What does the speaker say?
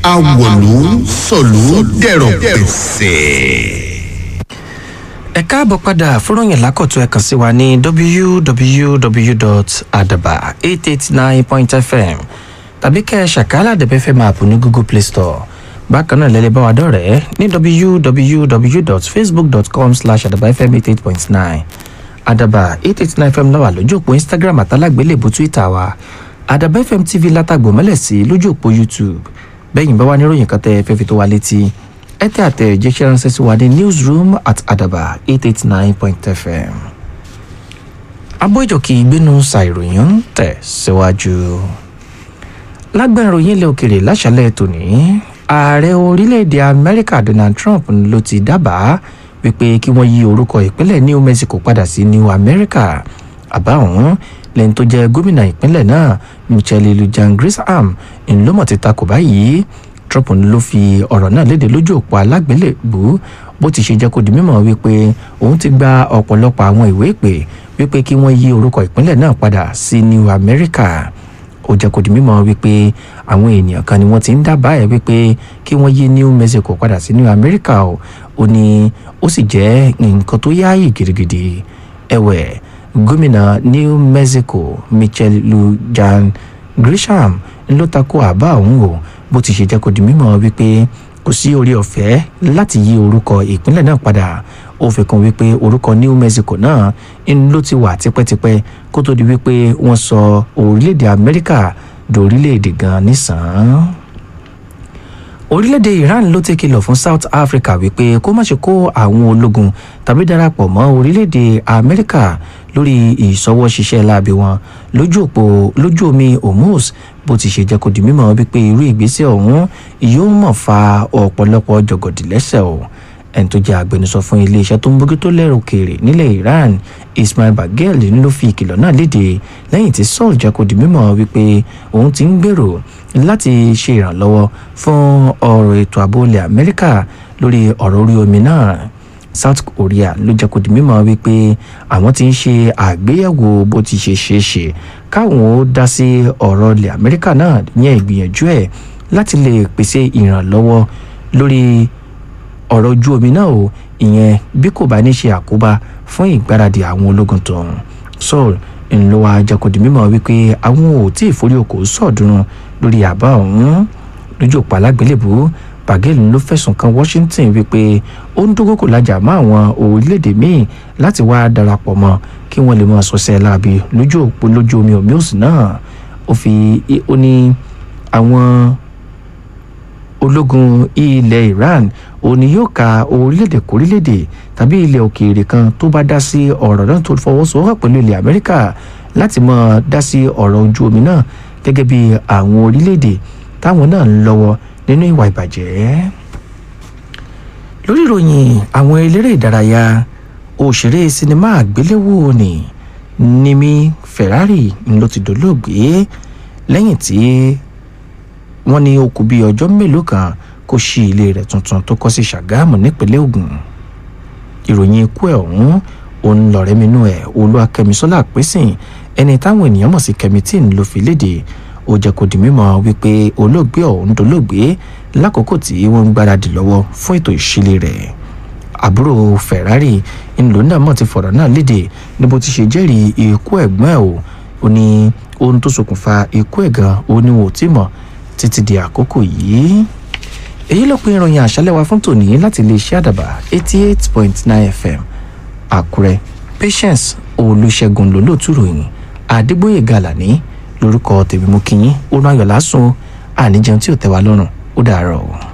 awọ̀lú sọ̀lú dẹ̀rọ̀ pẹ̀sẹ̀. ẹ káàbọ̀ padà fúnròyìn lákọ̀tún ẹ kàn sí wa ní www.adaba889.fm tàbí kẹ́ ẹ ṣàkálà dẹ̀bẹ́fẹ́ máàpù ní google play store bákan náà lẹ́lẹ́ bá wa dọ̀rẹ́ ní www.facebook.com slash adabafm88.9 adaba 889 fm náà wà lójú òpó instagram àtàlágbélébù twitter wa adaba fm tv látàgbò mọ́lẹ̀ sí lójú òpó youtube bẹ́yìn bá wà níròyìn kan tẹ́ ẹ fẹ́ fi tó wa létí ẹ tẹ́ àtẹ̀jíṣẹ́ ránṣẹ́ sí wa ní newsroom at adaba 889.fm abójòkì ìgbénu ṣàìròyìn ń tẹ̀ síwájú lágbára ìròyìn ilẹ̀ òkèrè láṣálẹ̀ tòní ààrẹ orílẹ̀-èdè amẹ́ríkà donald trump ló ti dábàá wípé kí wọ́n yí orúkọ ìpínlẹ̀ new mexico padà sí new america àbá ọ̀hún lẹ́yìn tó jẹ́ gómìnà ìpínlẹ̀ náà michelle lujan grisham ńlọmọ ti takò báyìí trump ló fi ọ̀rọ̀ náà léde lójú òpó alágbélébù bó ti ṣe jẹ́ kó di mímọ̀ wípé òun ti gba ọ̀pọ̀lọpọ̀ àwọn ìwé ìpè wípé kí wọ́n yí orúkọ ìpínlẹ̀ náà padà sí new america ó jẹ́ kó di mímọ̀ wípé àwọn ènìyàn kan ni wọ́n ti ń dábàá ẹ̀ wípé kí wọ́n yí new mexico padà sí new america o ó ní ó sì jẹ́ nǹkan tó yáàyè gidigidi ẹ̀wẹ̀ gómìnà new mexico michelle lujan grisham ló takò àbá ọ̀hún o bó ti ṣe jẹ́ kó di mímọ̀ wípé kò sí orí ọ̀fẹ́ láti yí orúkọ ìpínlẹ̀ náà padà ó fi kún wípé orúkọ new mexico náà ń ló ti wà tipẹ́tipẹ́ kó tó di wípé wọ́n sọ orílẹ̀-èdè amẹ́ríkà dòrílẹ̀-èdè gan nísàn-án orílẹ̀-èdè iran ló ti kìlọ̀ fún south africa wípé kó má ṣe kó àwọn ológun tàbí darapọ̀ mọ́ orílẹ̀-èdè amẹ́ríkà lórí ìṣọwọ́ ṣiṣẹ́ láabi wọn lójú òpó lójú omi hormuz bó ti ṣe jẹ́ kó di mímọ́ wípé irú ìgbésẹ̀ ọ̀hún yóò mọ̀ fa ọ̀pọ̀lọpọ̀ jọ̀gọ̀dì lẹ́sẹ̀ o ẹni tó jẹ́ agbẹnusọ fún iléeṣẹ́ tó ń bójútó lẹ́rù kèrè nílẹ̀ iran ismail bagel ló fi ìkìlọ̀ náà léde lẹ́yìn tí saul jẹ́ kó di mímọ́ wípé òun ti ń gbèrò láti ṣe ìrànlọ́wọ́ fún ọ̀rọ̀ ètò ààbò ilẹ̀ amẹ́ríkà lórí ọ̀rọ̀ orí omi náà south korea ló jẹ́ kó di mímọ́ wípé àwọn ti ń ṣe àgbéyẹ̀wò bó ti ṣe ṣeé ṣe káwọn ó dá sí ọ̀rọ̀ ilẹ̀ amẹ́ríkà náà yẹn ìgbìyànjú ẹ̀ láti lè pèsè ìrànlọ́wọ́ lórí ọ̀rọ̀ ojú omi náà o ìyẹn bí kò bá ní ṣe àkóbá fún ìgbáradì àwọn ológun tó ń seoul ńlọ wa jẹ́ kó di mímọ́ wípé àwọn ò tí ì forí okòó sọ̀dúnrún lórí àbá ọ̀hún lójú òpó alágbélébù bagel ló fẹ̀sùn kan washington wípé ó ń dógókò lájà mọ́ àwọn orílẹ̀-èdè míì láti wá darapọ̀ mọ́ kí wọ́n lè mọ sọ́sẹ́ láabi lójú òpó lójú omi omios náà ó fi ó ní àwọn ológun ilẹ̀ iran òní yóò ka orílẹ̀-èdè kórílẹ̀-èdè tàbí ilẹ̀ òkèèrè kan tó bá dá sí ọ̀rọ̀ náà tó fọwọ́sowọ́pọ̀ pẹ̀lú ilẹ̀ amẹ́ríkà láti mọ̀ dá sí ọ̀rọ̀ ojú omi náà gẹ́gẹ́ bí àwọn orílẹ̀-èdè táwọn náà ń lọ́wọ́ nínú ìwà ìbàjẹ́. lórí ìròyìn àwọn eléré ìdárayá òṣèré sinimá àgbéléwò ni nimi ferrari ló ti dolóògbé lẹ́yìn tí wọ́n ní ó kù bíi ọjọ́ mélòó kan kó ṣí ilé rẹ̀ tuntun tó kọ́ sí ṣàgámù nípínlẹ̀ ogun ìròyìn ikú ẹ̀ ọ̀hún òun lọ̀rẹ́minú ẹ̀ olúwakẹ́misọ́lá pẹ́sìn ẹni táwọn ènìyàn mọ̀ sí kẹ́mítìn ló fi léde ó jẹ́ kó di mímọ́ wípé olóògbé ọ̀hún dolóògbé lákòókò tí wọ́n ń gbáradì lọ́wọ́ fún ètò ìṣílé rẹ̀ àbúrò ferrari ńlò náà mọ̀ ti fọ̀rọ̀ náà léde ní bó ti ṣe jẹ́rìí ikú ẹ̀gbọ́n ẹ̀ o ó ní ohun tó ṣokùnfà ikú ẹ̀ gan ó ní wọn ò tí mọ̀ títí di àkókò yìí èyí ló pin ìròyìn àṣálẹ̀ wa fún tòní láti iléeṣẹ́ àdàbà eighty eight point nine fm àkúrẹ́ patience olùṣègùn lólótú ròyìn àdégbòye gàlàní lórúkọ tèmi mú kínní ó náà yọ̀ lásùn àníjẹun tí ò tẹ́ wa lọ́rùn ó dàárọ̀ o.